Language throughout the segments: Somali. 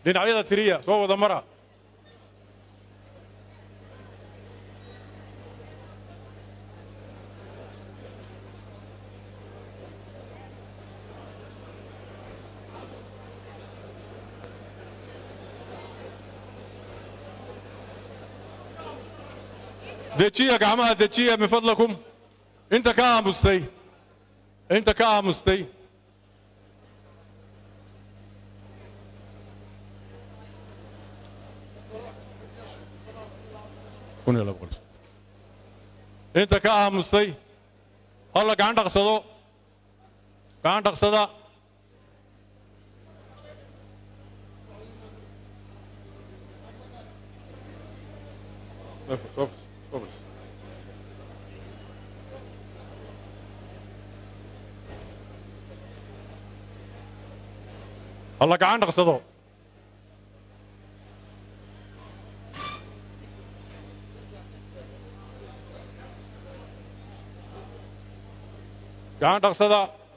dhinacyada tiriya soo wada mara dejiya gacmaha dejiya min fadlakum inta ka aamustay inta ka aamustay kun iyo laba boqol inta ka aamustay halla gacan dhaqsado gacan dhaqsada halla gacan dhaqsado gacan dhaqsada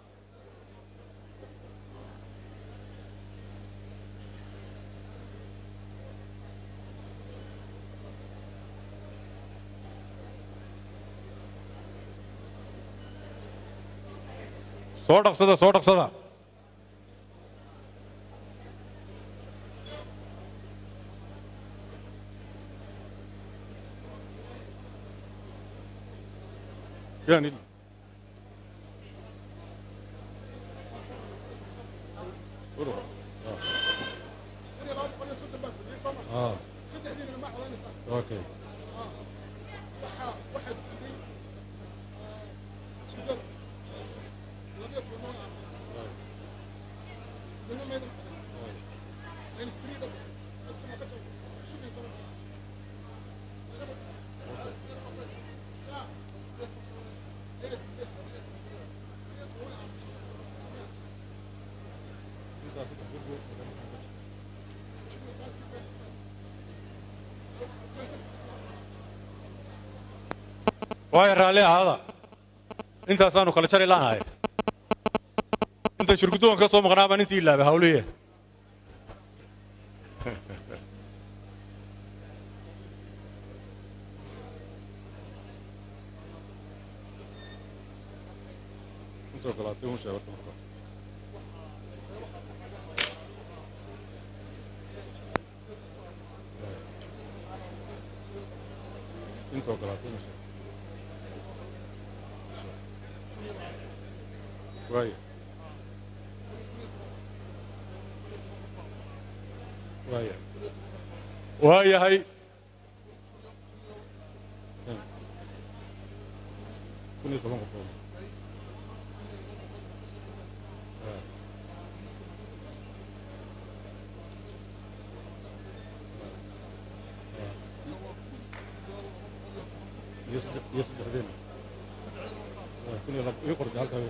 soo dhaqsada soo dhaqsada يعني اه اوكي waayo raalli ahaada intaasaanu kala jari laanahay inta shirgudoon ka soo maqnaa baan intii ilaaba hawliye intoo kalaatay ma sheeg waayo waaya waayahay kun iyo toban qofood iyo saddex iyo saddexdeena kun iyo laba ii qortay halkaa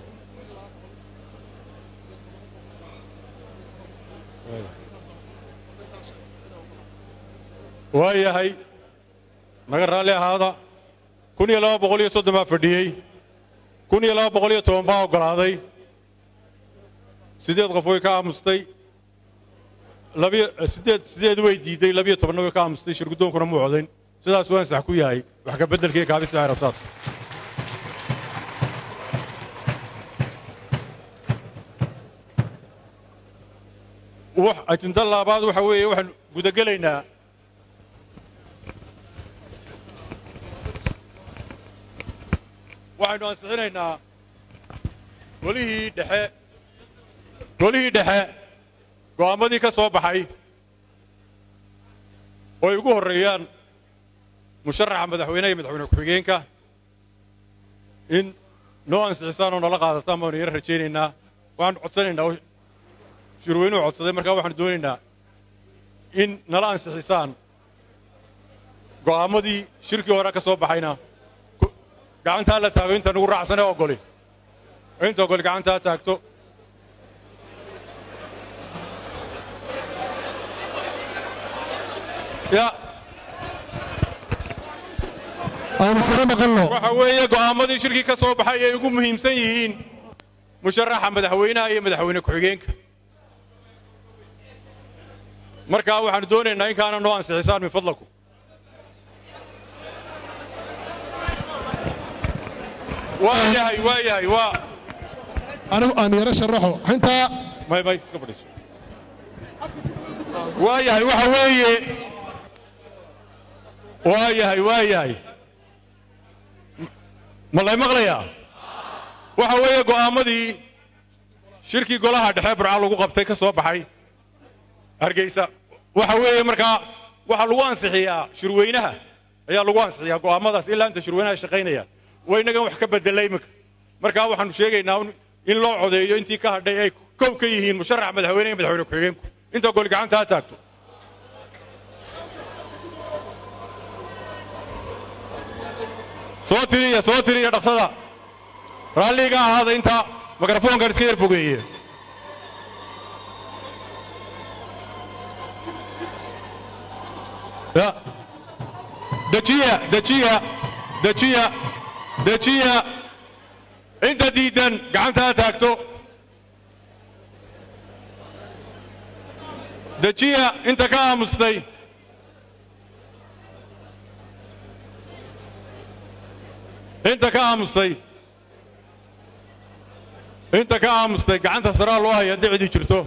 waa yahay naga raalli ahaada kun iyo laba boqol iyo soddon baa fadhiyey kun iyo laba boqol iyo toban baa oggolaaday siddeed qof way ka aamustay labiyo siddeed siddeed way diiday labiyo tobanna way ka aamustay shirgudoonkuna muu codayn sidaas waan sax ku yahay wax ka beddelkii kaabisa arabsaad wax ajinda laabaad waxa weeye waxaan gudagelaynaa waxaynu ansixinaynaa golihii dhexe golihii dhexe go'aammadii ka soo baxay oo ay ugu horreeyaan musharaxa madaxweynaha iyo madaxweyne ku-xigeenka in noo ansixisaan oo nala qaadataan baanu yara rajaynaynaa waxaanu codsanaynaa shirweynuhu codsaday markaa waxaanu doonaynaa in nala ansixisaan go'aammadii shirkii hore ka soo baxayna gacantaa la taago inta nugu raacsanee ogoli inta ogoli gacantaa taagto ya aynu sare maqalno waxa weeye go'aammadii shirkii ka soo baxay ay ugu muhiimsan yihiin musharaxa madaxweynaha iyo madaxweyne ku-xigeenka markaa waxaannu doonaynaa in kaana noo ansixisaan min fadlakum waa yahay waa yahay waa anigu aan yaro sharaxo intaa may may iska fadhiiso waa yahay waxa weeye waa yahay waa yahay ma lay maqlayaa waxa weeye go'aammadii shirkii golaha dhexe burca lagu qabtay ka soo baxay hargeysa waxa weeye markaa waxaa lagu ansixiyaa shirweynaha ayaa lagu ansixiyaa go'aammadaas ilaa inta shirweynaha shaqaynaya waa innagan wax ka bedela iminka markaa waxaannu sheegaynaa in loo codeeyo intii ka hadhay ay kow ka yihiin musharax madaxweyne iyo madaxweyne ku-xigeenku inta goli gacanta ha taagto soo tiriya soo tiriya dhaqsada raalliga ahaada inta mikrofoonkan iska yar fogeeye ya dejiya dejiya dejiya dejiya inta diidan gacanta ha taagto dejiya inta ka aamustay inta ka aamustay inta ka aamustay gacanta saraa loo haya dicdii jirto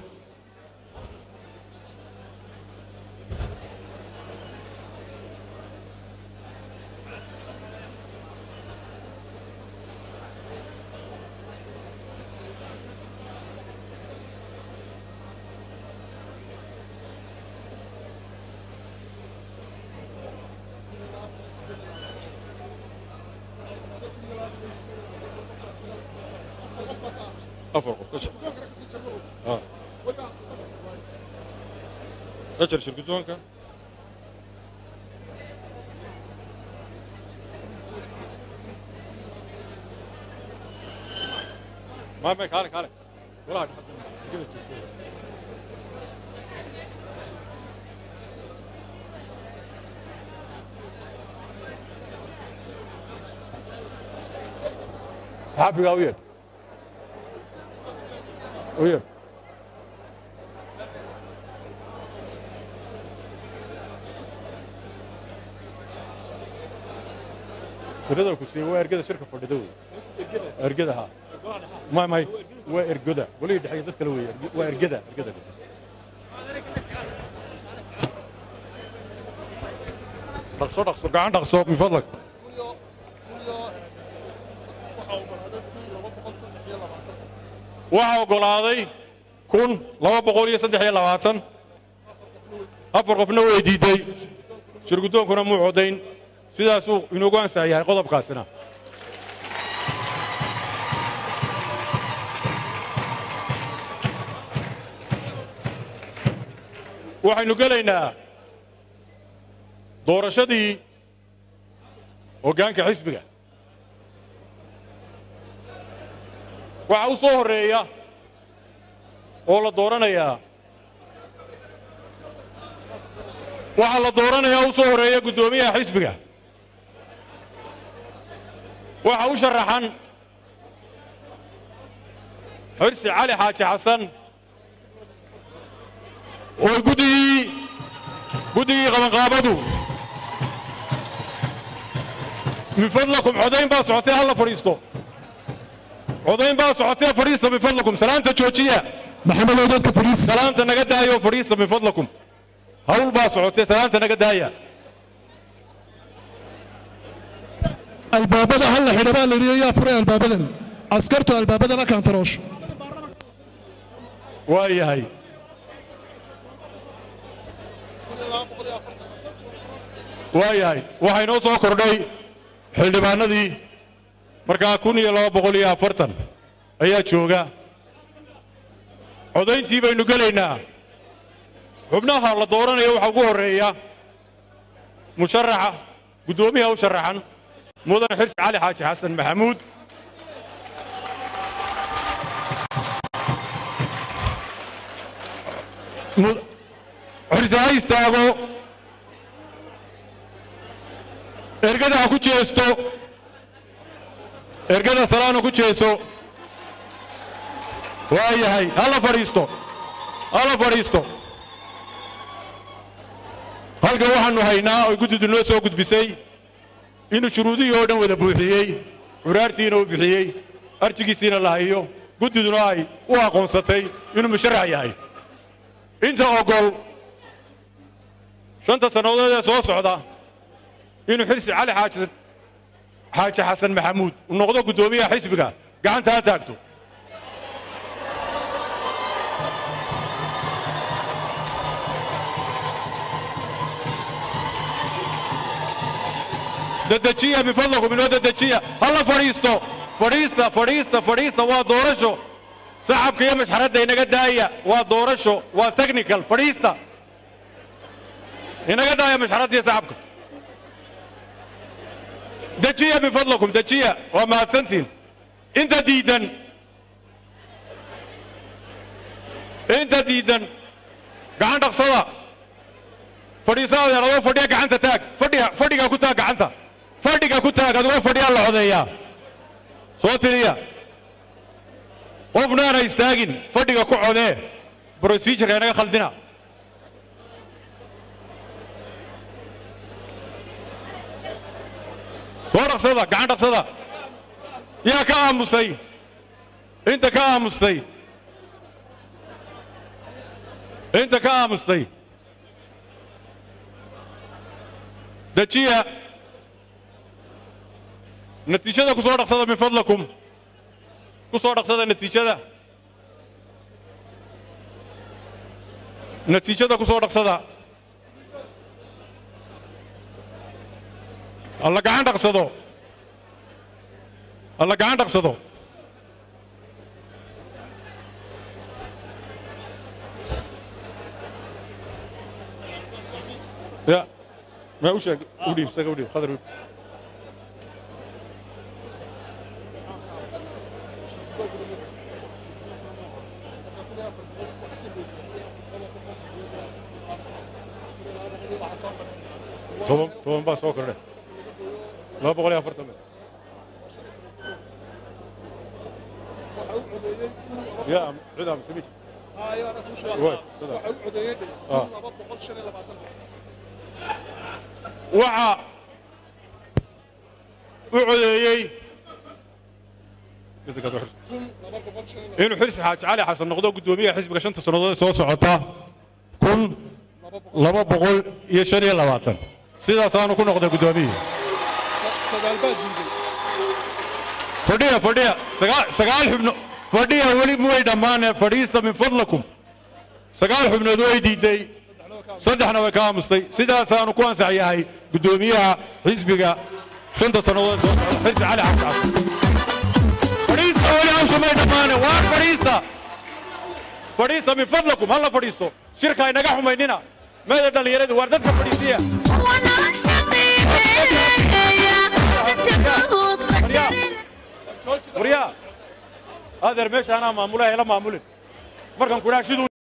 أفر قف آه أجل شركتونك ما ما خالك خالك ولا كده صحافي قوي Oye. tirada ku siiyo waa ergada shirka fadhida wey ergada ha may may waa ergoda weliga dhexeeya dad kale wey waa ergada ergada dhaqso dhaqso gacan dhaqso min fadlak waxaa oggolaaday kun laba boqol iyo saddex iyo labaatan afar qofna way diidday shirgudoonkuna muu codayn sidaasuu inoogu ansax yahay qodobkaasina waxaynu gelaynaa doorashadii hoggaanka xisbiga waxaa u soo horreeya oo la dooranayaa waxaa la dooranayaa u soo horreeya guddoomiyaha xisbiga waxaa u sharaxan xirsi cali xaaji xasan oo guddigii guddigii qabanqaabadu min fadlakum codayn baa socotay halla fadhiisto codayn baa socotee fadhiista min fadlakum salaanta joojiya maxamedow dadka fadhiis salaanta naga daaya oo fadhiista min fadlakum hawl baa socotee salaanta naga daaya albaabada hal la xidha baa la yidhi yaa furay albaabadan askartu albaabadana kaantaroosh waa yahay waa yahay waxaa inoo soo kordhay xildhibaanadii markaa kun iyo laba boqol iyo afartan ayaa jooga codayntii baynu gelaynaa xubnaha la dooranayo waxaa ugu horreeya musharaxa guddoomiyaha u sharaxan mudan xirsi cali xaaji xasan maxamuud xirsi ha istaago ergada ha ku jeesto ergada salaana ku jeeso waa yahay hala fadhiisto hala fadhiisto halkan waxaannu haynaa oo guddidu noo soo gudbisay inuu shuruudihii oo dhan wada buuxiyey curaartiina uu bixiyey arjigiisiina la hayo guddiduna ay u aqoonsatay inuu musharax yahay inta ogol shanta sannadood ee soo socda inuu xilsi cali xaaji xaaji xasan maxamuud uu noqdo guddoomiyaha xisbiga gacanta ha taagto dedejiya min fadlakum inoo dedejiya halla fadhiisto fadhiista fadhiista fadhiista waa doorasho sacabka iyo mashxaradda inaga daaya waa doorasho waa technical fadhiista inaga daaya mashxaradda iyo sacabka dejiya min fadlakum dejiya waa mahadsantiin inta diidan inta diidan gacan dhaqsada fadhiisada adoo fadhiya gacanta taag fadhiga fadhiga ku taag gacanta fadhiga ku taag adigoo fadhiyaa la codeeyaa soo tiriya qofna aana istaagin fadhiga ku codee procedureka inaga khaldina soo dhaqsada gacan dhaqsada yaa ka aamusay inta ka aamustay inta ka aamustay dejiya natiijada ku soo dhaqsada min fadlakum ku soo dhaqsada natiijada natiijada ku soo dhaqsada alla gacan dhaqsado alla gacan dhaqsado ya ما وش ودي بس ودي خضر طبعا طبعا بس اوكر لا بقول يا فرتم يا عدا مسميك واي صدق اه waxa u codeeyey inuu xirsi xaaji cali xasan noqdo guddoomiyaha xisbiga shanta sannadood ee soo socota kun laba boqol iyo shan iyo labaatan sidaasaanu ku noqday guddoomiyihii fadhiya fadhiya sagaal xubno fadhiya weli way dhammaane fadhiista min fadlakum sagaal xubnood way diiday saddexna way ka aamustay sidaasaanu ku ansax yahay guddoomiyaha xisbiga shanta sannadood soo socda xirsi cali xabscas fadhiista weli hawsha may dhammaane waar fadhiista fadhiista min fadlakum halla fadhiisto shirka inaga xumaynina meeda dhallinyaradu waar dadka fadhiisiya waryaa adeer meesha anaa maamula hela maamulin markan kudhaa siduu